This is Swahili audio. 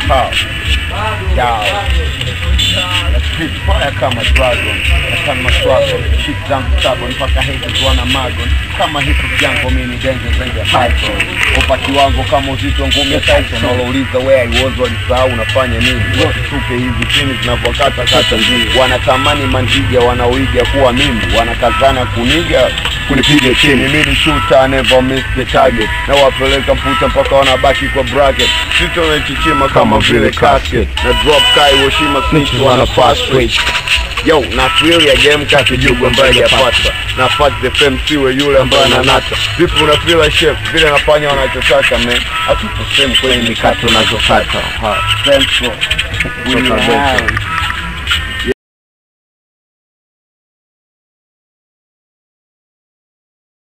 Ha. Yao. Na spit fire kama dragon natana maswago shit zangu stubborn mpaka haters wana magon kama hip hop yangu mimi danger zaidi ya python upati wangu kama uzito ngumi ya Tyson walouliza where I was walisahau unafanya nini wote tupe hizi chini zinavyokata kata wanatamani mandiga wanaoiga kuwa mimi wanakazana kuniga kunipiga chini mimi ni shooter never miss the target na wapeleka mputa mpaka wanabaki kwa bracket sito nachichima kama vile casket na drop kai Hiroshima snitch wana fast rate Yo, na thrill ya game kati jugu ambaye hajapata na fuck the fame siwe yule ambaye ananata vipi una feel like chef vile anafanya wanachotaka man hatupo same kwenye mikate unazokata ha thanks bro we Kutoka have